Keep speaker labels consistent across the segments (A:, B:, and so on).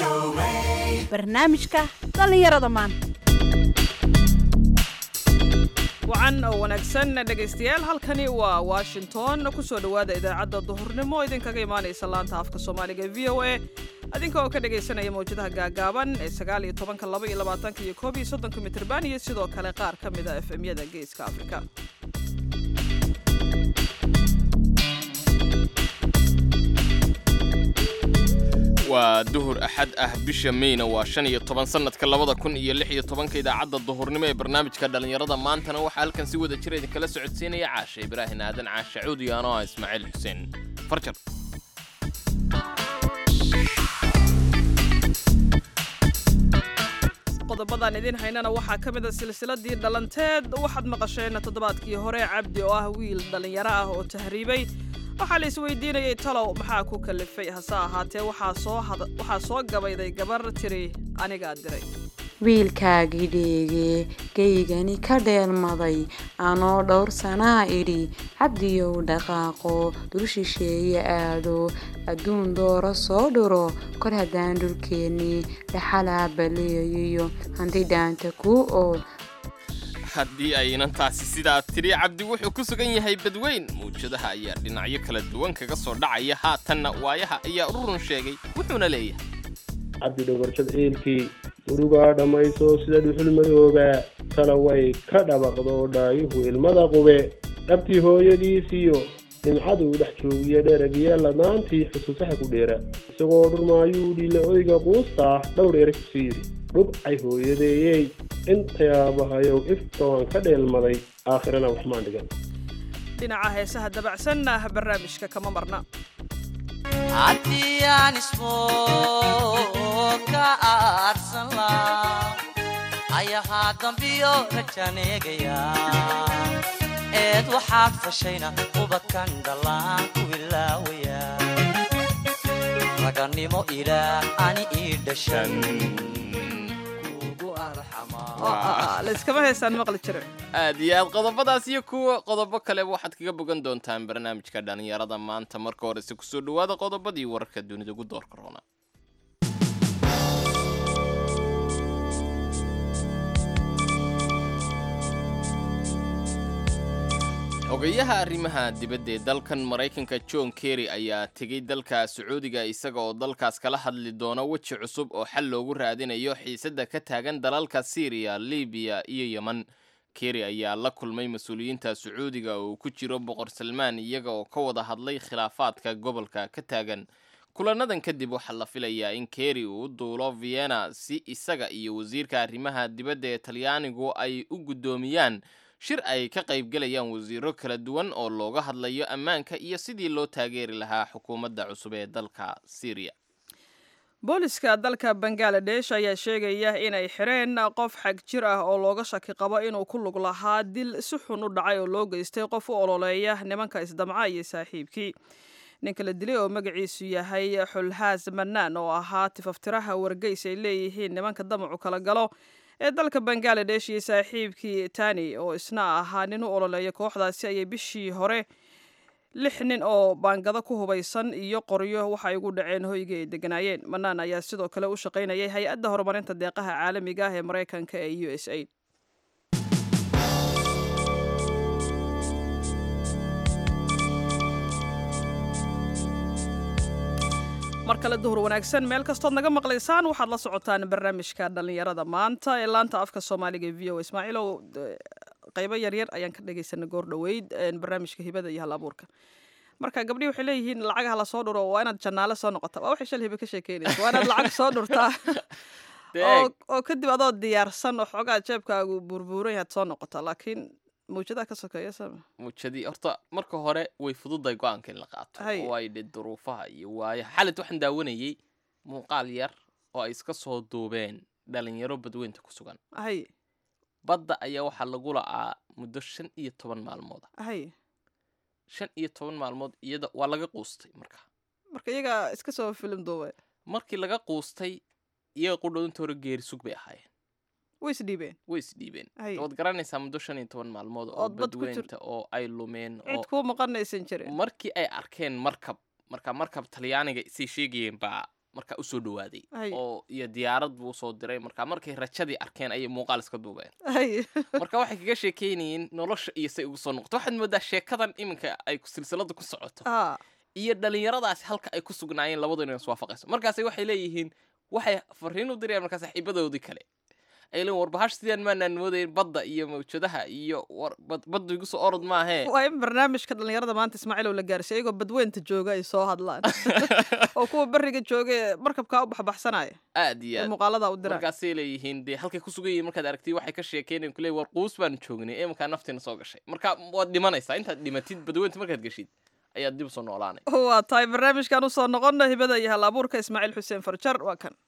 A: barnaamijka dhallinyarada maanta
B: wacan oo wanaagsan dhegaystayaal halkani waa washington kusoo dhowaada idaacadda duhurnimo idinkaga imaanaysa laanta afka soomaaliga e v o a adinka oo ka dhagaysanaya mawjadaha gaagaaban ee sagaal iyo tobanka laba iyo labaatanka iyo koob iyo soddonka mitirban iyo sidoo kale qaar ka mid a efemyada geeska afrika
C: waa duhur axad ah bisha meyna waa shan iyo toban sannadka labada kun iyo lix iyo tobanka idaacadda duhurnimo ee barnaamijka dhallinyarada maantana waxaa halkan si wada jira idinkala socodsiinaya caasha ibraahin aadan caasha cuud iyo anoo ah ismaaciil xuseen farjar
B: qodobadan idin haynana waxaa ka mid a silsiladii dhalanteed waxaad maqasheen toddobaadkii hore cabdi oo ah wiil dhallinyaro ah oo tahriibay waxaa la isweydiinayay talow maxaa ku kalifay hase ahaatee waxaa soo gabayday gabar tiri anigaa diray
D: wiilkaagii dheegee geygani ka dheelmaday anoo dhowr sanaa idhi cabdiyow dhaqaaqo dul shisheeye aado adduun dooro soo dhuro kor haddaan dhulkeennii dhaxalaa baleeyiyo hanti dhaanta kuu ool
C: haddii aynan taasi sidaa tidhi cabdi wuxuu ku sugan yahay badweyn mawjadaha ayaa dhinacyo kala duwan kaga soo dhacaya haatanna waayaha ayaa ururun sheegay wuxuuna leeyahay
E: cabdi dhogorjad ciilkii murugaa dhammayso sida dhuxul madooba tana way ka dhabaqdo dhaayuhu ilmada qube dhabtii hooyadiisiyo nimcaduu dhex joogiya dheragya lamaantii xusuusaha ku dheera isagoo dhurmaayuu dhila oyga quustaa dhowr erag kusii yidhi dhubcay hooyadeeyey intayaabahayow ifka waan ka dheelmaday aakhirana waxmaan dhigan
B: dhinaca heesaha dabacsanna barnaamijka kama marna
F: haddii aan ismoo ka aarsan laa ayahaa dambiyo rajaan eegaya eed waxaad fashayna ubadkan dhallaan ku ilaawaya ragannimo ilaah ani ii dhashan
B: layskama heesaan maqli jire
C: aad iyo aad qodobadaas iyo kuwa qodobo kaleba waxaad kaga bogan doontaan barnaamijka dhallinyarada maanta marka horese kusoo dhowaada qodobadii wararka dunida ugu doorka roona ogayaha arrimaha dibadda ee dalkan maraykanka john kerry ayaa tegey dalka sacuudiga isaga oo dalkaas kala hadli doona weji cusub oo xal loogu raadinayo xiisadda ka taagan dalalka syriya libiya iyo yemen kerry ayaa la kulmay mas-uuliyiinta sacuudiga oo uu ku jiro boqor salmaan iyaga oo ka wada hadlay khilaafaadka gobolka ka taagan kulanadan kadib waxaa la filayaa in kerry uu u duulo vienna si isaga iyo wasiirka arrimaha dibadda ee talyaanigu ay u guddoomiyaan shir ay ka qaybgelayaan wasiiro kala duwan oo looga hadlayo ammaanka iyo sidii loo taageeri lahaa xukuumadda cusub ee dalka syriya
B: booliska dalka bangaladesh ayaa sheegaya inay xireen qof xag jir ah oo looga shaki qabo inuu ku lug lahaa dil si xun u dhacay oo loo geystay qof u ololeeya nimanka isdamca iyo saaxiibkii ninka la dilay oo magaciisu yahay xulhaas manaan oo ahaa tifaftiraha wargeys ay leeyihiin nimanka damacu kala galo ee dalka bangaladesh iyo saaxiibkii tani oo isna ahaa nin u ololeeya kooxdaasi ayay bishii hore lix nin oo baangado ku hubaysan iyo qoryo waxay ugu dhaceen hoyga ay deganaayeen manaan ayaa sidoo kale u shaqaynayay hay-adda horumarinta deeqaha caalamiga ah ee maraykanka ee u s a mar kale duhur wanaagsan meel kastood naga maqlaysaan waxaad la socotaan barnaamijka dhallinyarada maanta ee laanta afka soomaaliga v o ismaaciilow qaybo yaryar ayaan ka dhegaysanay goor dhoweyd barnaamijka hibada iyo hal abuurka marka gabdhihi waxay leeyihiin lacagaha lasoo dhuro waa inaad janaale soo noqota waa waxay shal hibe ka sheekeynaysa waa inaad lacag soo dhurtaa oo kadib adoo diyaarsan oo xoogaa jeebkaagu burbuuran yahaad soo noqota laakiin mawjadaha ka sokeeya sama
C: mawjadii horta marka hore way fududahay go-aanka in la qaato oo ay dhe duruufaha iyo waayaha xalid waxaan daawanayey muuqaal yar oo ay iska soo duubeen dhalinyaro badweynta ku sugan
B: hay
C: badda ayaa waxaa lagu la'aa muddo shan iyo toban maalmooda
B: hay
C: shan iyo toban maalmood iyada waa laga quustay marka
B: marka iyagaa iska soo filim duube
C: markii laga quustay iyaga qudhoodinta hore geeri sug bay ahaayeen
B: way isdhiibeen
C: way isdhiibeen
B: Hay.
C: waad garanaysaa muddo shan iyo toban maalmood oo
B: Ood bad ku jir-
C: badweynta oo ay lumeen oo
B: cid kuu maqanaysan jirin
C: markii ay arkeen markab marka markab talyaaniga isay sheegayeen baa marka usoo dhawaaday
B: Ay.
C: oo iyo diyaarad buu usoo diray marka markay rajadii arkeen ayay muuqaal iska duubeen
B: Ay.
C: marka waxay kaga sheekeynayeen nolosha iyo say ugu soo noqoto waxaad moodaa sheekadan iminka ay silsilada ku socoto
B: Ah,
C: iyo dhalinyaradaasi halka ay ku sugnaayeen labadu inay iswaafaqayso markaas waxay leeyihiin waxay fariin u dirayaan markaa saaxiibadoodii kale ay leeyihin warbahash sidaan maanaan moodayn badda iyo mawjadaha iyo war bad- baddu igu soo orod maahee
B: waa in barnaamijka dhalinyarada maanta ismaaciilow la gaarsiiy iyagoo badweynta jooga ay soo hadlaan oo kuwa beriga jooga ee markabkaa u baxbaxsanaya
C: aad iyo
B: ee
C: aad
B: muuqaalada u diraan
C: markaasay leeyihiin dee halkay ku sugan yihiin markaad aragtid waxay ka sheekeynayan kule war quus baanu joognay ee markaa naftiina soo gashay marka waad dhimanaysaa intaad dhimatid badweynta markaad geshid ayaad dib usoo noolaanay
B: waa tahay barnaamijkan usoo noqona hibada iyo hal abuurka ismaaciil xuseen farjar waa kan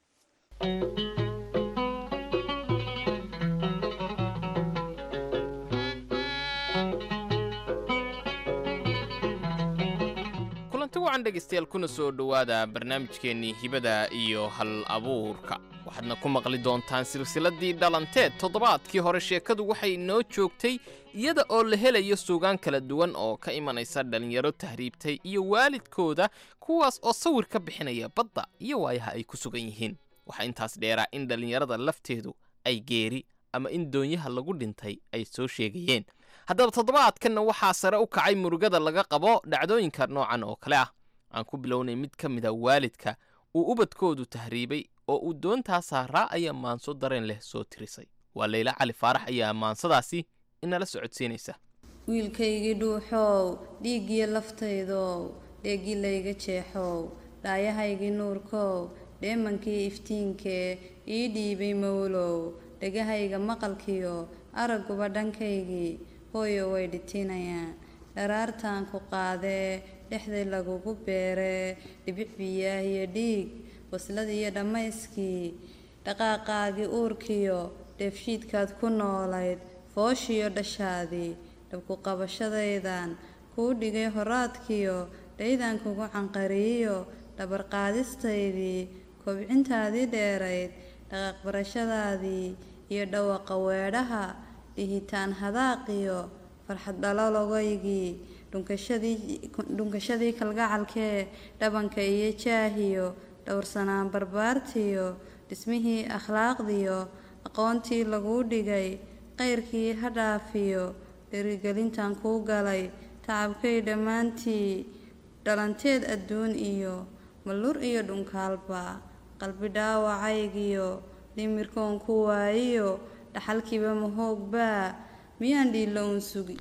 C: kulanti wacan dhegaystayaal kuna soo dhowaada barnaamijkeennii hibada iyo hal abuurka waxaadna ku maqli doontaan silsiladii dhalanteed toddobaadkii hore sheekadu waxay noo joogtay iyada oo la helayo suugaan kala duwan oo ka imanaysa dhallinyaro tahriibtay iyo waalidkooda kuwaas oo sawir ka bixinaya badda iyo waayaha ay ku sugan yihiin waxaa intaas dheeraa in dhallinyarada lafteedu ay geeri ama in doonyaha lagu dhintay ay soo sheegayeen haddaba toddobaadkanna waxaa sare u kacay murugada laga qabo dhacdooyinka noocan oo kale ah aan ku bilownay mid ka mid a waalidka uu ubadkoodu tahriibay oo uu doontaa saaraa ayaa maanso dareen leh soo tirisay waa leyla cali faarax ayaa maansadaasi inala socodsiinaysa
G: wiilkaygii dhuuxow dhiiggiyo laftaydow dheeggii layga jeexow dhaayahaygii nuurkow dheemankii iftiinkee ii dhiibay mawlow dhegahayga maqalkiyo aragguba dhankaygii hooyo way dhitinayaan dharaartaan ku qaadee dhexday lagugu beeree dhibic biyaah iyo dhiig waslad iyo dhammayskii dhaqaaqaagii uurkiyo dheefshiidkaad ku noolayd fooshiyo dhashaadii dhabku qabashadaydan kuu dhigay horaadkiyo dhaydan kugu canqariyo dhabarqaadistaydii kobcintaadii dheerayd dhaqaaq barashadaadii iyo dhawaqa weedhaha dhihitaan hadaaqiyo farxad dhalologaygii dhunkashadii kalgacalkee dhabanka iyo jaahiyo dhowrsanaan barbaartiyo dhismihii akhlaaqdiyo aqoontii laguu dhigay qayrkii ha dhaafiyo dherigelintan kuu galay tacabkay dhammaantii dhalanteed adduun iyo mallur iyo dhunkaalba qalbi dhaawacaygiyo dhimirkoon ku waayiyo dhaxalkiiba mahoogbaa miyaan dhiilla uun sugi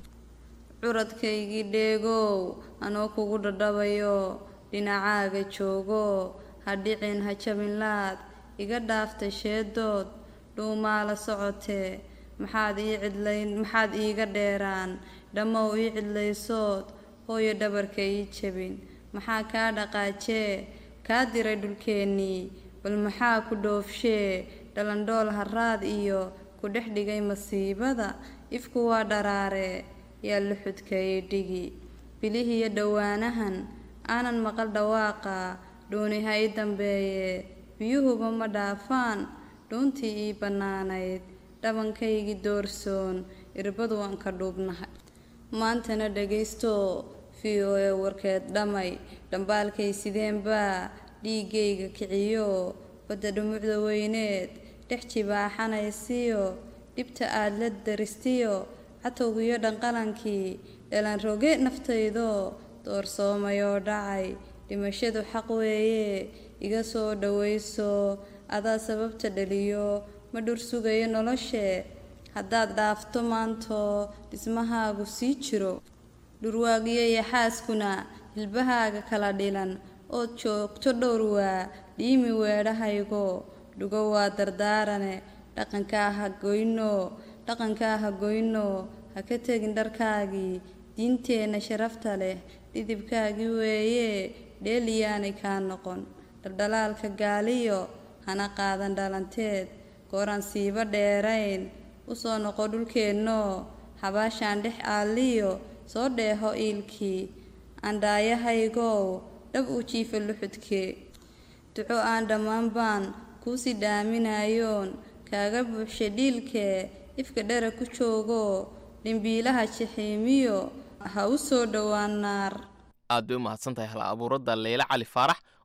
G: curadkaygii dheegow anoo kugu dhadhabayo dhinacaaga joogo ha dhicin ha jabinlaad iga dhaaftay sheedood dhuumaa la socotee maxaad ii cidlayn maxaad iiga dheeraan dhammow ii cidlaysood hooyo dhabarka ii jabin maxaa kaa dhaqaajee kaa diray dhulkeennii bal maxaa ku dhoofshee dhalandhool haraad iyo ku dhex dhigay masiibada ifku waa dharaare yaa luxudkayay dhigi bilihiyo dhowaanahan aanan maqal dhawaaqa dhuuni ha ii dambeeye biyuhuba ma dhaafaan dhuuntii ii bannaanayd dhabankaygii doorsoon irbadu waan ka dhuubnahay maantana dhagaysto v o e warkeed dhamay dhambaalkay sideenbaa dhiiggayga kiciyo badda dhumucda weyneed dhex jibaaxanaysiyo dhibta aad la daristiyo catowgiyo dhanqalankii dhalan roge naftaydo doorsoomayoo dhacay dhimashadu xaq weeye iga soo dhowayso adaa sababta dhaliyo ma dhur sugayo noloshee haddaad dhaafto maanto dhismahaagu sii jiro dhurwaagiyo iyo xaaskuna hilbahaaga kala dhilan ood joogto dhowr waa dhiimi weedhahaygo dhugo waa dardaarane dhaqankaa ha goyno dhaqankaa ha goyno ha ka tegin dharkaagii diinteenna sharafta leh dhidibkaagii weeye dheeliyaanay kaa noqon dhaldhalaalka gaaliyo hana qaadan dhalanteed gooraan siiba dheerayn usoo noqo dhulkeennoo habaashaan dhex aaliyo soo dheeho iilkii andhaayahaygow dhab uu jiifa luxudkee duco aan dhammaan baan kuusii dhaaminayoon kaaga buuxsha dhiilkee ifka dhera ku joogo dhimbiilaha jaxiimiyo ha u soo dhowaan naar
C: aad bay u mahadsan tahay hal abuuradda leyla cali faarax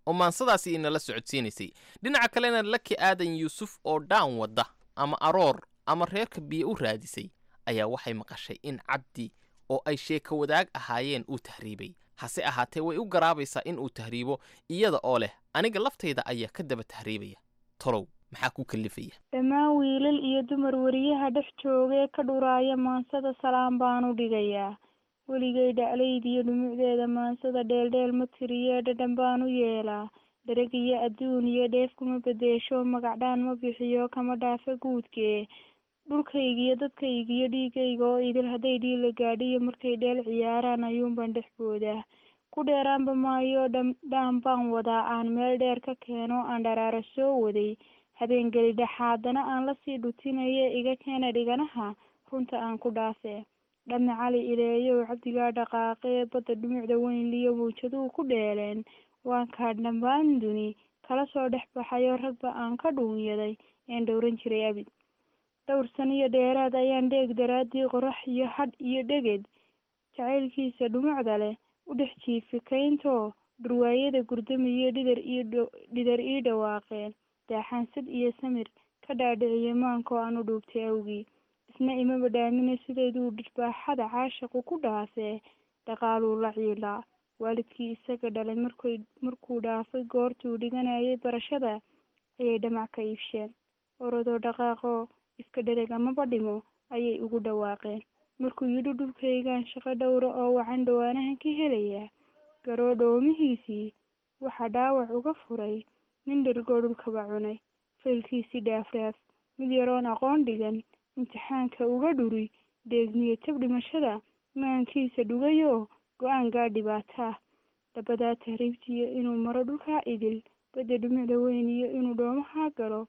C: oo maansadaasi inala socodsiinaysay dhinaca kalena laki aadan yuusuf oo dhaan wadda ama aroor ama reerka biyo u raadisay ayaa waxay maqashay in cabdi oo ay sheeko wadaag ahaayeen uu tahriibay hase ahaatee way u garaabaysaa in uu tahriibo iyada oo leh aniga laftayda ayaa ka daba tahriibaya tolow maxaa ku kallifaya
H: dhammaan wiilal iyo dumar weriyaha dhex joogee ka dhuraaya maansada salaan baan u dhigayaa weligay dhaclayd iyo dhumucdeeda maansada dheeldheel ma tiriyee dhadhan baan u yeelaa dhereg iyo adduun iyo dheef kuma bedeesho magacdhaan ma bixiyo kama dhaafa guudkee dhulkaygiiyo dadkaygiiyo dhiigayga oo idil hadday dhiila gaadhiyo markay dheel ciyaaraan ayuunbaan dhex boodaa ku dheeraanba maayo dhaan baan wadaa aan meel dheer ka keeno aan dharaara soo waday habeengeli dhexaadana aan lasii dhutinaye iga keena dhiganaha runta aan ku dhaafee dhame cali ileeyow cabdigaa dhaqaaqee badda dhumucda weynliyo mawjaduhu ku dheeleen waan kaa dhammaan duni kala soo dhex baxayo ragba aan ka dhuunyaday een dhowran jiray abid dhowr saniyo dheeraad ayaan dheeg daraaddii qorax iyo hadh iyo dheged jacaylkiisa dhumucda leh u dhex jiifikaynto dhurwaayada gurdamiyo dhidar iyo dhidar ii dhawaaqeen daaxaansad iyo samir ka dhaadhiciye maankoo aan u dhuubtay awgii isna imaba dhaamine sideeduu dhirbaaxada caashaqu ku dhaafee dhaqaaluu la ciilaa waalidkii isaga dhalay markay markuu dhaafay goortuu dhiganayay barashada ayay dhamac ka iibsheen orodoo dhaqaaqoo iska dhereg amaba dhimo ayay ugu dhawaaqeen markuu yidhi dhulkaygaan shaqo dhowra oo wacan dhawaanahan ka helayaa garoo dhoomihiisii waxaa dhaawac uga furay nin dhergoo dhulkaba cunay faylkiisii dhaafdhaaf mid yaroon aqoon dhigan imtixaanka uga dhuri deegniyo tab dhimashada maankiisa dhugayoo go-aan gaa dhibaataa dhabadaa tahriibtiyo inuu maro dhulkaa idil badda dhumucda weyn iyo inuu dhoomahaa galo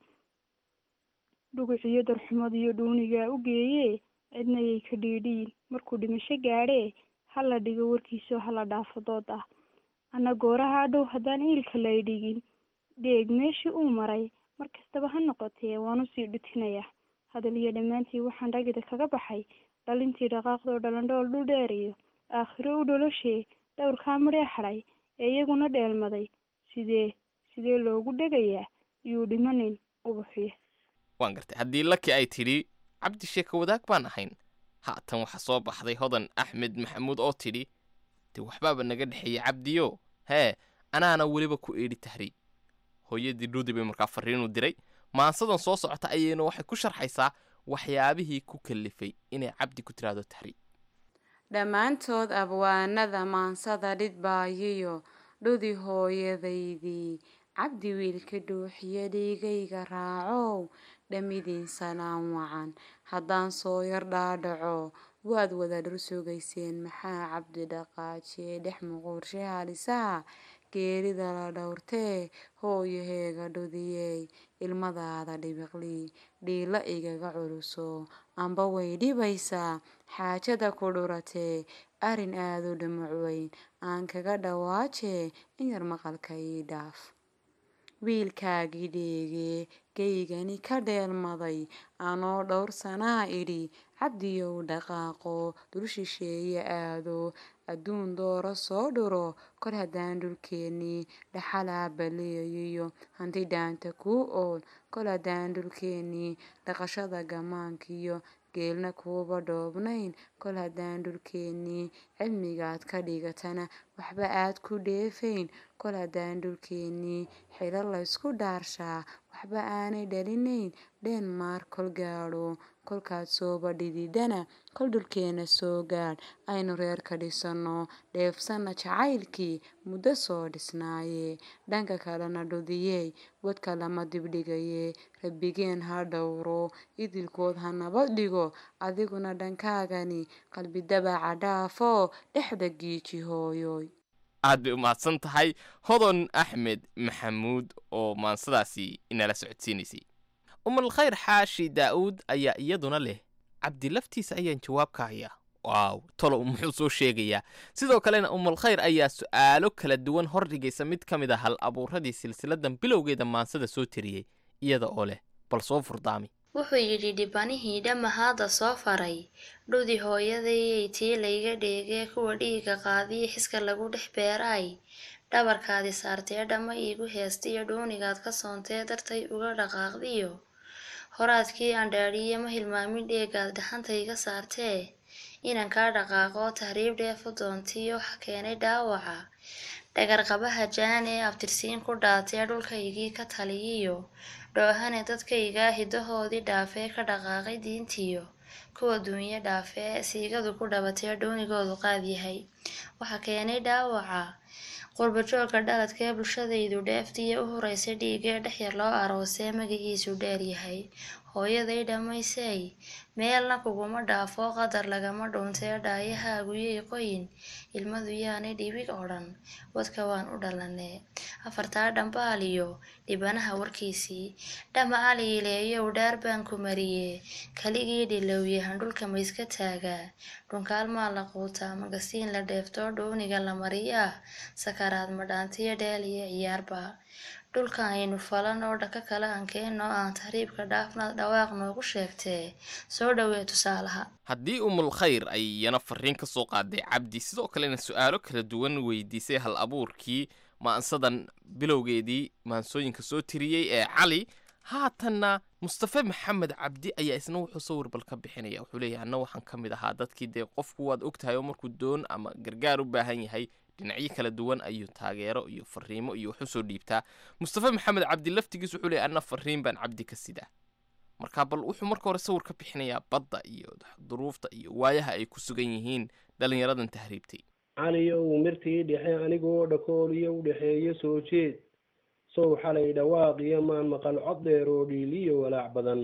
H: dhuguciyo darxumadiyo dhuunigaa u geeyee cidnayay ka dhiidhiin markuu dhimasho gaadhee hala dhigo warkiisoo hala dhaafo dood ah anna goorahaa dhow haddaan iilka lay dhigin dheeg meeshii uu maray mar kastaba ha noqotee waan usii dhutinayaa hadal iyo dhammaantii waxaan ragida kaga baxay dhalintii dhaqaaqdoo dhalandhool dhul dheer iyo aakhiro u dholoshee dhowrkaa midhee hadhay ee iyaguna dheelmaday sidee sidee loogu dhegayaa yuu dhimanin ubuxiya
C: waan gartay haddii laki ay tidhi cabdi sheeko wadaag baan ahayn haatan waxaa soo baxday hodan axmed maxamuud oo tidhi dee waxbaaba naga dhexeeyey cabdiyo hee anaana weliba ku eedhi tahriib hooyadii dhuudi bay markaa fariinu diray maansadan soo socota ayayna waxay ku sharxaysaa waxyaabihii ku kallifay inay cabdi ku tiraahdo tahriib
D: dhammaantood abwaanada maansada dhidbaayiyo dhudi hooyadaydii cabdi wiilka dhuuxiyo dhiigayga raacow dhammidiin salaan wacan haddaan soo yar dhaadhaco waad wada dhur sugayseen maxaa cabdi dhaqaajiye dhex muquurshe halisaha geerida la dhowrtee hooyaheega dhudiyey ilmadaada dhibiqlii dhiilo igaga culuso amba way dhibaysaa xaajada ku dhuratee arrin aadu dhumuc weyn aan kaga dhawaajee in yar maqalka ii dhaaf wiilkaagii dheegee geygani ka dheelmaday anoo dhowr sanaa idhi cabdiyow dhaqaaqo dul shisheeye aado adduun dooro soo dhuro kor haddaan dhulkeennii dhaxalaa baleeyiyo hanti dhaanta kuu ool kol haddaan dhulkeennii dhaqashada gamaankiyo geelna kuuba dhoobnayn kol haddaan dhulkeennii cilmigaad ka dhigatana waxba aad ku dheefayn kol haddaan dhulkeennii xilo laysku dhaarshaa waxba aanay dhalinayn dhenmark kol gaadho kolkaad sooba dhididana kol dhulkeenna soo gaadh aynu reerka dhisanno dheefsanna jacaylkii muddo soo dhisnaaye dhanka kalena dhudiyey wadka lama dibdhigayee rabbigeen ha dhowro idilkood ha nabad dhigo adiguna dhankaagani qalbi dabaca dhaafo dhexda giiji hooyoy
C: aad bay u mahadsan tahay hodon axmed maxamuud oo maansadaasi inala socodsiinaysay umal khayr xaashi daa'uud ayaa iyaduna leh cabdi laftiisa ayaan jawaab ka hayaa waaw tolo muxuu soo sheegayaa sidoo kalena umal khayr ayaa su'aalo kala duwan hordhigaysa mid ka mid a hal abuuradii silsiladan bilowgeeda maansada soo tiriyey iyada oo leh bal soo furdaami
I: wuxuu yidhi dhibanihii dhammahaada soo faray dhudi hooyadayay tii layga dheegee kuwa dhiiga qaadiya xiska lagu dhex beeraay dhabarkaadi saartee dhamma iigu heestiyo dhuunigaad ka soontee dartay uga dhaqaaqdiyo horaadkii aan dhaadhiye ma hilmaamin dheegaad dhaxantayga saartee inaan kaa dhaqaaqo tahriib dheefu doontiyo waxa keenay dhaawaca dhagarqabaha jaan ee abtirsiin ku dhaatee dhulkaygii ka taliyiyo dhoohane dadkaygaa hidahoodii dhaafee ka dhaqaaqay diintiyo kuwa duunyo dhaafee siigadu ku dhabatee dhuunigoodu qaad yahay waxa keenay dhaawaca qurbajoogga dhaladkee bulshadaydu dheeftiya u horeysay dhiigee dhexyar loo aroosee magaciisu dheer yahay hooyaday dhammaysay meelna kuguma dhaafo qadar lagama dhuuntee dhaayahaaguyay qoyin ilmadu yaanay dhibig oo dhan wadka waan u dhalanee afartaa dhambaaliyo dhibanaha warkiisii dhama aliileeyow dhaar baan ku mariyee kaligii dhilowyahan dhulka mayska taagaa dhunkaalmaa la quutaa magasiin la dheeftoo dhuuniga la mariyaa sakaraad madhaantiyo dheel iyo ciyaarba dhulka aynu falan oo dhaka kale aan keenno aan tahriibka dhaafnaad dhawaaq noogu sheegtee soo dhowee tusaalaha
C: haddii umul khayr ay iyana fariin ka soo qaaday cabdi sidoo kalena su-aalo kala duwan weydiisay hal abuurkii maansadan bilowgeedii maansooyinka soo tiriyey ee cali haatanna mustafe maxamed cabdi ayaa isna wuxuu sawir bal ka bixinaya wuxuu leeyahay anna waxaan ka mid ahaa dadkii dee qofku waad ogtahay oo markuu doon ama gargaar u baahan yahay dhinacyo kala duwan ayuu taageero iyo fariimo iyo wax usoo dhiibtaa mustafe maxamed cabdi laftigiis wuxuu leeyahy anna fariin baan cabdi ka sidaa marka bal wuxuu marka hore sawir ka bixinayaa badda iyo duruufta iyo waayaha ay ku sugan yihiin dhallinyaradan tahriibtay
E: caliyow mirtii dhexe anigoo dhakooliyo u dhexeeyo soo jeed sow xalay dhawaaqiyo maan maqal cod dheer oo dhiiliyo walaac badan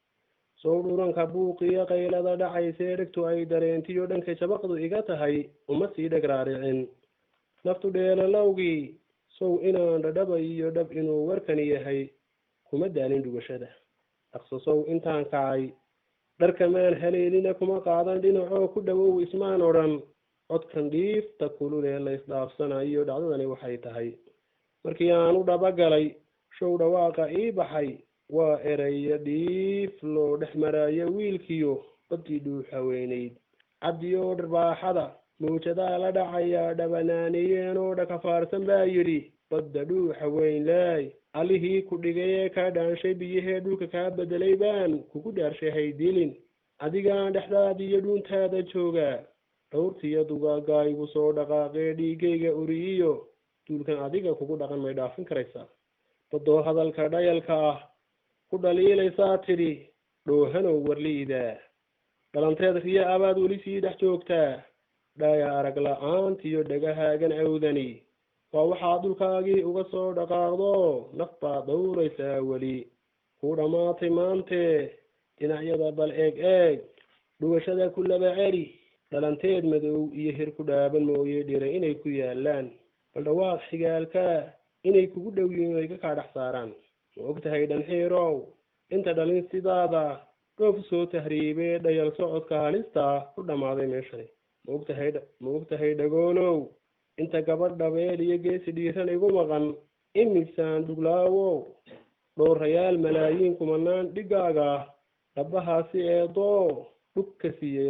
E: sow dhuranka buuqiyo qaylada dhacaysee dhegtu ay dareentiyo dhanka jabaqdu iga tahay uma sii dheg raaricin naftu dheelalowgii sow inaan dhadhaba iyo dhab inuu warkani yahay kuma daalin dhugashada dhaqso sow intaan kacay dharkamaan haleelina kuma qaadan dhinacoo ku dhowow ismaan odhan codkan dhiifta kululee la isdhaafsanayo dhacdadani waxay tahay markii aan u dhabagalay show dhawaaqa ii baxay waa ereyo dhiif loo dhex maraayo wiilkiyo baddii dhuuxa weynayd cabdi oo dharbaaxada mawjadaa la dhacayaa dhabanaaniyeen oo dhakafaarsan baa yidhi badda dhuuxa weyn laay allihii ku dhigay ee kaa dhaanshay biyahee dhulka kaa bedelay baan kugu dhaarshahay dilin adigaan dhexdaadiyo dhuuntaada joogaa dhowrtiyo dugaagaayigu soo dhaqaaqee dhiigayga uriyiyo duulkan adiga kugu dhaqan may dhaafin karaysaa baddoo hadalka dhayalka ah ku dhaliilaysaa tidhi dhoohanow warliidaa dhalanteed riya abaad weli sii dhex joogtaa dhaaya arag la-aantiyo dhagahaagan awdani waa waxaad dhulkaagii uga soo dhaqaaqdo naf baad dhowraysaa weli kuu dhammaatay maantee dhinacyada bal eeg eeg dhugashada ku laba celi dhalanteed madow iyo hir ku dhaaban mooye dhira inay ku yaalaan bal dhawaaq xigaalkaa inay kugu dhow yihiin ay ka kaa dhex saaraan ma og tahay dhanxiirow inta dhalin sidaada dhoof soo tahriibee dhayal socodka halista ku dhammaaday meeshani ma og tahay ma og tahay dhagoolow inta gabadh dhabeel iyo geesi dhiiran igu maqan imisaan dhuglaawow dhowrayaal malaayiin kumanaan dhigaaga dhabbahaasi eedoo dhug ka siiyey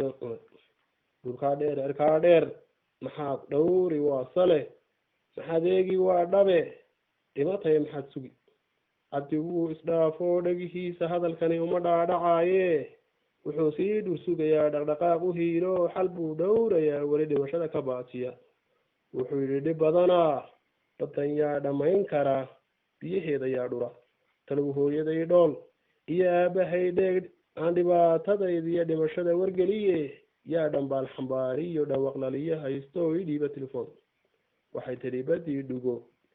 E: dhulkaa dheer erkaa dheer maxaad dhowri waa sale maxaad eegi waa dhabe dhibataya maxaad sugi cabdi wuu isdhaafoo dhagihiisa hadalkani uma dhaadhacaaye wuxuu sii dhur sugayaa dhaqdhaqaaq u hiilo xal buu dhowrayaa weli dhimashada ka baatiya wuxuu yidhi dhib badanaa baddan yaa dhammayn kara biyaheeda yaa dhura talow hooyaday dhool iyo aabahay dheeg aan dhibaatadaydiyo dhimashada wargeliye yaa dhambaal xambaariyo dhawaqlaliyo haysto ii dhiiba telefoon waxay tidhi baddii dhugo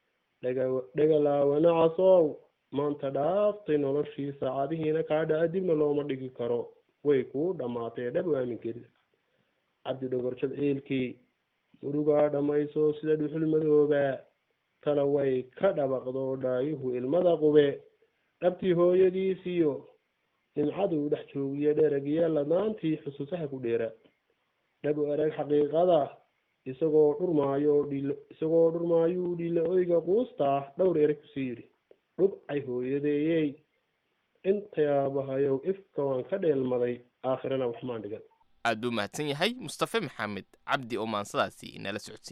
E: dhagalaawana casow maanta dhaaftay noloshii saacadihiina kaa dhaca dibna looma dhigi karo way kuu dhammaatee dhab aaminkeeda cabdi dhogorjad ciilkii murugaa dhammayso sida dhuxul madooba tala way ka dhabaqdo dhaayuhu ilmada qube dhabtii hooyadiisiyo nimcaduu dhex joogiyo dheragiya ladaantii xusuusaha ku dheera dhabu erag xaqiiqada isagoo dhurmaayo dhil isagoo dhurmaayuu dhila oyga quustaa dhowr erag kusii yidhi dhubcay hooyadeeyey intayaabahayow ifka waan ka dheelmaday aakhirana waxmaan dhigan
C: aad buu mahadsan yahay mustafe maxamed cabdi oo maansadaasi inala socodsiinayay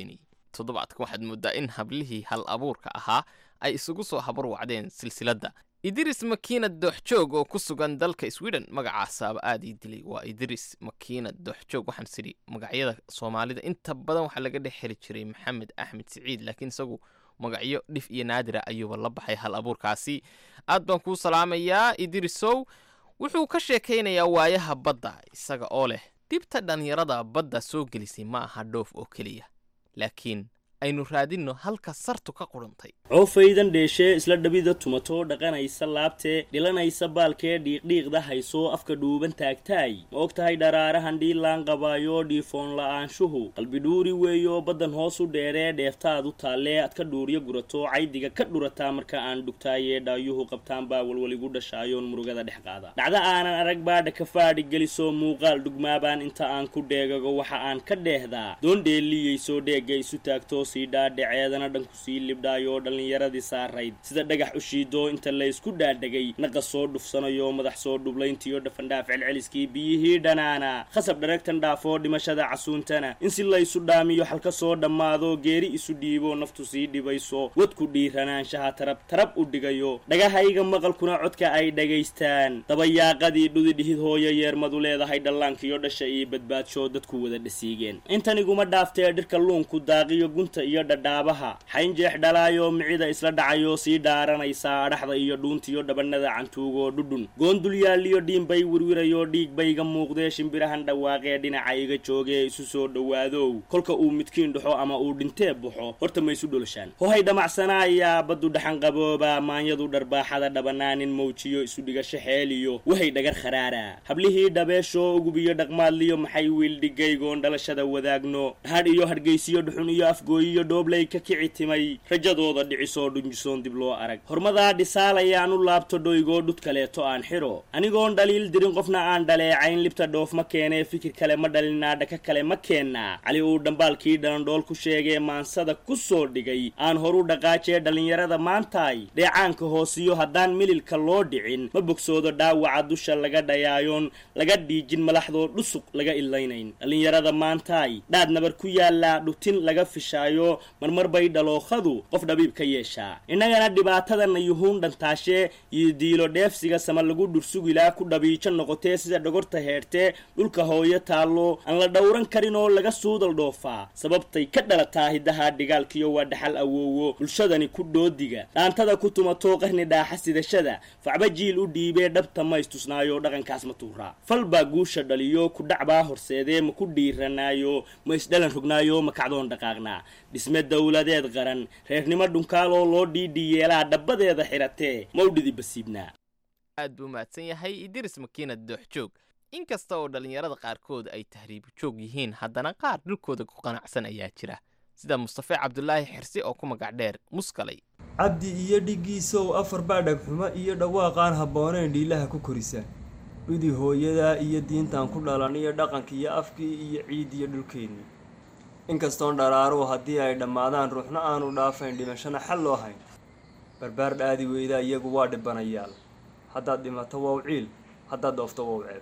C: toddobaadkan waxaad mooddaa in hablihii hal abuurka ahaa ay isugu soo habar wacdeen silsiladda idris makiinad dooxjoog oo ku sugan dalka sweden magacaasaaba aad ii dilay waa idris makiinad dooxjoog waxaan sidhi magacyada soomaalida inta badan waxaa laga dhex heli jiray maxamed axmed siciid laakiin isagu magacyo dhif iyo naadira ayuuba la baxay hal abuurkaasi aad baan kuu salaamayaa idrisow wuxuu ka sheekaynayaa waayaha badda isaga oo leh dhibta dhallinyarada badda soo gelisay ma aha dhoof oo keliya laakiin aynu raadinno halka sartu ka qudhantay
J: coofaydan dheeshee isla dhabida tumato dhaqanaysa laabtee dhilanaysa baalkee dhiiqdhiiqda hayso afka dhuuban taagtaay ma og tahay dharaarahan dhiilaan qabaayo dhiifoon la'aanshuhu qalbidhuuri weeyo baddan hoos u dheeree dheeftaadu taallee ad ka dhuuriyo gurato caydiga ka dhurataa marka aan dhugtaayee dhaayuhu qabtaan baa walwaligu dhashaayoon murugada dhex qaada dhacdo aanan arag baadha ka faadhi geliso muuqaal dhugmaabaan inta aan ku dheegago waxa aan ka dheehdaa doon dheeliyeyso dheegga isu taagto sii dhaadhaceedana dhanku sii libdhaayoo dhallinyaradii saarayd sida dhagax u shiido inta laysku dhaadhegay naqa soo dhufsanayo madax soo dhublayntiyo dhafandhaaf celceliskii biyihii dhanaana khasab dharagtan dhaafoo dhimashada casuuntana in si laysu dhaamiyo xalka soo dhammaado geeri isu dhiibo naftu sii dhibayso wadku dhiiranaanshaha tarab tarab u dhigayo dhagahayga maqalkuna codka ay dhagaystaan dabayaaqadii dhudi dhihid hooyo yeermadu leedahay dhallaankiyo dhasha iyo badbaadsho dadku wada dhasiigeen intaniguma dhaaftee dhirka luunku daaqiyo gunta iyo dhadhaabaha xaynjeex dhalaayo micida isla dhacayo sii dhaaranaysaa adhaxda iyo dhuuntiyo dhabanada cantuugoo dhudhun goondul yaaliyo dhiinbay wirwirayo dhiig bayga muuqdee shimbirahan dhawaaqee dhinaca iga joogee isu soo dhowaadow kolka uu midkiin dhaxo ama uu dhintee baxo horta ma isu dholshaan hohay dhamacsanaaya baddu dhaxan qabooba maanyadu dharbaaxada dhabanaanin mawjiyo isu dhigasho xeeliyo wahay dhagar kharaara hablihii dhabeeshoo ugubiyo dhaqmaadliyo maxay wiildhigaygoon dhalashada wadaagno dhahadh iyo hargaysiyo dhuxun iyo afgooyiyo dhooblay ka kici timay rajadooda dhicisoo dhunjisoon dib loo arag hormadaa dhisaalayaan u laabto dhoygoo dhud kaleeto aan xidho anigoon dhaliil dirin qofna aan dhaleecayn libta dhoof ma keenee fikir kale ma dhalinaa dhaka kale ma keennaa cali uu dhambaalkii dhalandhool ku sheegee maansada ku soo dhigay aan horu dhaqaajee dhallinyarada maantaay dheecaanka hoosiyo haddaan mililka loo dhicin ma bogsoodo dhaawaca dusha laga dhayaayoon laga dhiijin malaxdoo dhusuq laga ilaynayn dhallinyarada maantaay dhaad nabar ku yaallaa dhutin laga fishaayo marmar bay dhalookhadu qof dhabiib ka yeeshaa innagana dhibaatadana yuhuun dhantaashee iyo diilo dheefsiga sama lagu dhursugilaa ku dhabiijo noqotee sida dhogorta heertee dhulka hooyo taallo aan la dhowran karin oo laga suudal dhoofaa sababtay ka dhalataa hiddaha dhigaalkiyo waa dhaxal awoowo bulshadani ku dhoodiga dhaantada ku tumato qarni dhaaxa sidashada facba jiil u dhiibee dhabta ma istusnaayo dhaqankaas ma tuuraa fal baa guusha dhaliyo ku dhacbaa horseedee ma ku dhiiranaayo ma isdhalan rognaayo ma kacdoon dhaqaaqnaa dhisme dowladeed qaran reernimo dhunkaaloo loo dhiidhi yeelaa dhabbadeeda xiratee mawdhidi basiibnaa
C: aad buu mahadsan yahay idris makiinad dooxjoog inkasta oo dhallinyarada qaarkood ay tahriibu joog yihiin haddana qaar dhulkooda ku qanacsan ayaa jira sida mustafe cabdulaahi xirsi oo ku magac dheer muskalay
K: cabdi iyo dhiggiisow afar baa dhagxumo iyo dhawaaqaan habboonayn dhiilaha ku korisa dhudi hooyadaa iyo diintan ku dhalan iyo dhaqanka iyo afkii iyo ciid iyo dhulkeennii inkastoon dharaaruhu haddii ay dhammaadaan ruuxna aanu dhaafayn dhimashana xal loo hayn barbaar dhaadi weydaa iyagu waa dhibanayaal haddaad dhimato wow ciil haddaad dhoofto wow ceeb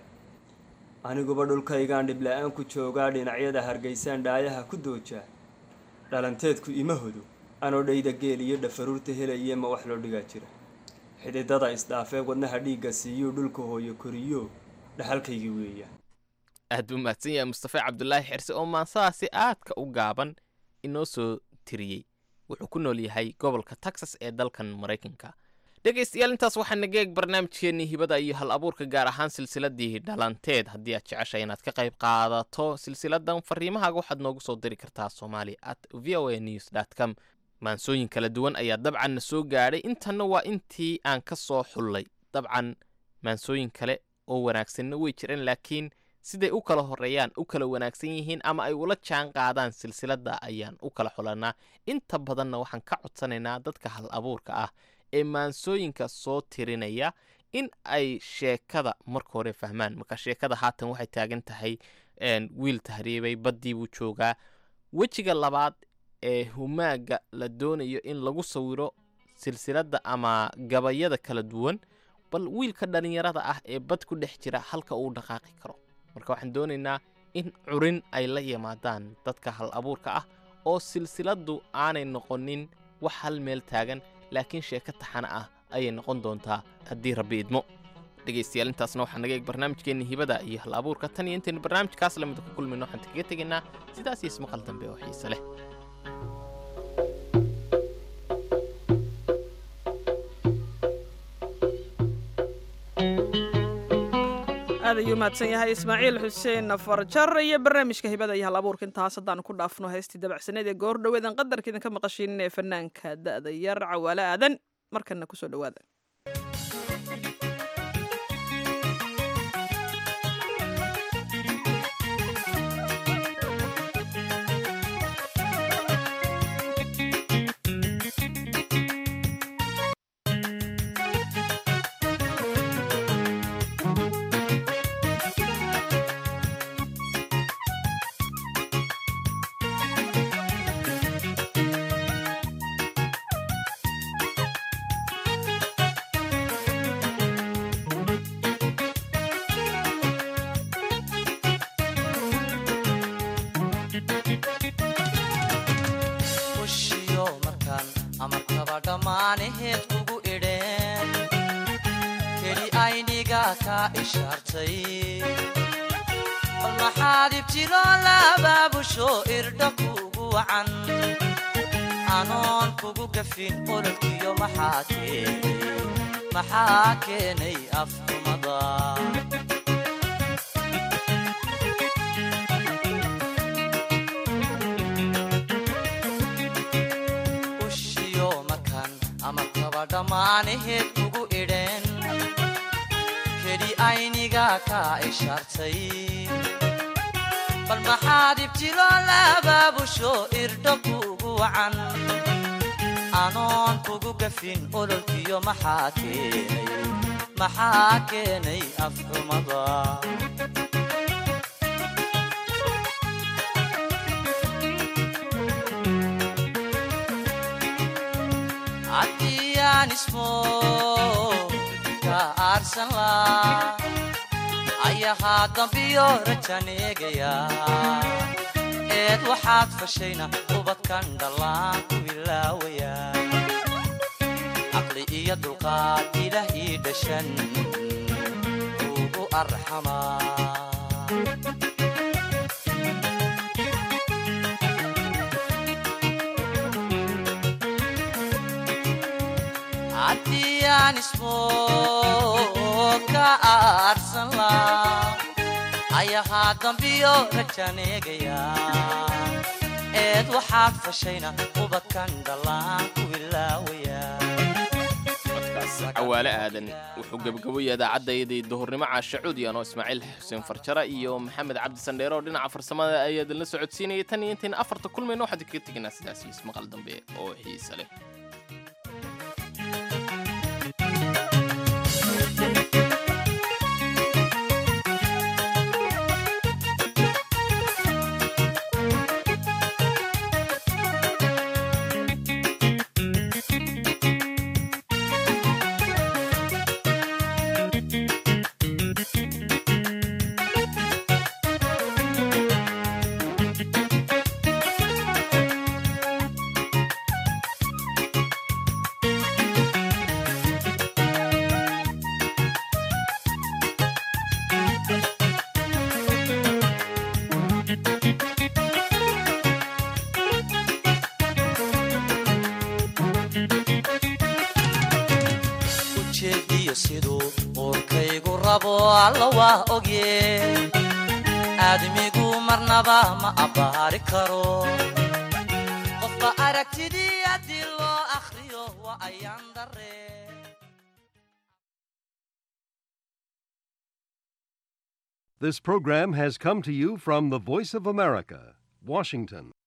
K: aniguba dhulkaygaan dhibla-aan ku joogaa dhinacyada hargeysaan dhaayaha ku doojaa dhalanteedku ima hodo anoo dhayda geel iyo dhafaruurta helaye ma wax loo dhigaa jira xididada isdhaafee wadnaha dhiigga siiyuu dhulka hooyo koriyo dhaxalkaygii weeyaan
C: aad buu mahadsan yahay mustafe cabdulaahi xirse oo maansadaasi aadka u gaaban inoo soo tiriyey wuxuu ku nool yahay gobolka texas ee dalkan maraykanka dhegaystayaal intaas waxaa naga eeg barnaamijkeennii hibada iyo hal abuurka gaar ahaan silsiladii dhalanteed haddii aad jeceshay inaad ka qayb qaadato silsiladan fariimahaaga waxaad noogu soo diri kartaa somali at v o a news dt com maansooyin kala duwan ayaa dabcan na soo gaadhay intanna waa intii aan ka soo xullay dabcan maansooyin kale oo wanaagsanna way jiraan laakiin siday u kala horeeyaan u kala wanaagsan yihiin ama ay ula jaan qaadaan silsiladda ayaan u kala xulanaa inta badanna waxaan ka codsanaynaa dadka hal abuurka ah ee maansooyinka soo tirinaya in ay sheekada marka hore fahmaan marka sheekada haatan waxay taagan tahay wiil tahriibay baddii buu joogaa wejiga labaad ee humaaga la doonayo in lagu sawiro silsiladda ama gabayada kala duwan bal wiilka dhallinyarada ah ee bad ku dhex jira halka uu dhaqaaqi karo marka waxaan doonaynaa in curin ay la yimaadaan dadka hal abuurka ah oo silsiladdu aanay noqonin wax hal meel taagan laakiin sheeko taxana ah ayay noqon doontaa haddii rabbi idmo dhegaystayaal intaasna waxaa naga eeg barnaamijkeenna hibada iyo hal abuurka tan iyo intaynu barnaamijkaas lamida ku kulmayno waxaan kaga tegaynaa sidaas iyo ismaqal dambe oo xiise leh
B: aad ayuu mahadsan yahay ismaaciil xuseen farjar iyo barnaamijka hibada iyo hal abuurka intaas haddaanu ku dhaafno heystii dabacsaneed ee goor dhoweedan qadarka idinka maqashiinin ee fanaanka da'da yar cawaale aadan markana kusoo dhowaada
F: ushiyo markaan amarkaba dhammaanaheed kugu idheen keli ayniga kaa ishaartay bal maxaad ibtilo labaabusho irdha kugu wacan anoon kugu gafin ololkiyo maxaa keenay maxaa keenay afkumada ushiyo markaan amarkaba dhammaanaheed kugu idheen keli ayniga kaa ishaartay bal maxaad ibtilo labaabusho irdho kugu wacan anoon kugu gafin ololkiyo maxaa keenay maxaa keenay afxumada haddiyaan ismo ka aarsan laa ayahaa dambiyo rajan eegaya eed waxaad fashayna ubadkan dhallaan ku ilaawaya caqli iyo dulqaad ilaah ii dhashan ugu arxamaa haddii aan ismo ka aarsan laa ayahaa dambiyo rajan eegaya eed waxaad fashayna ubadkan dhallaan ku ilaawaya
C: cawaale aadan wuxuu gebagaboya idaacaddaydii duhurnimo caasha cuudi anoo ismaaciil xuseen farjara iyo maxamed cabdi sandheere oo dhinaca farsamada ayaa idinla socodsiinaya tan iyo intayna afarta kulmayno waxaan kaga tegaynaa sidaas iyo ismaqal dambe oo xiise leh
F: ujeediyo siduu uurkaygu rabo alla waa ogye aadmigu marnaba ma abbaari karo qofba aragtidii haddii loo akhriyo waa ayaan daree
L: This program has come to you from the Voice of America, Washington.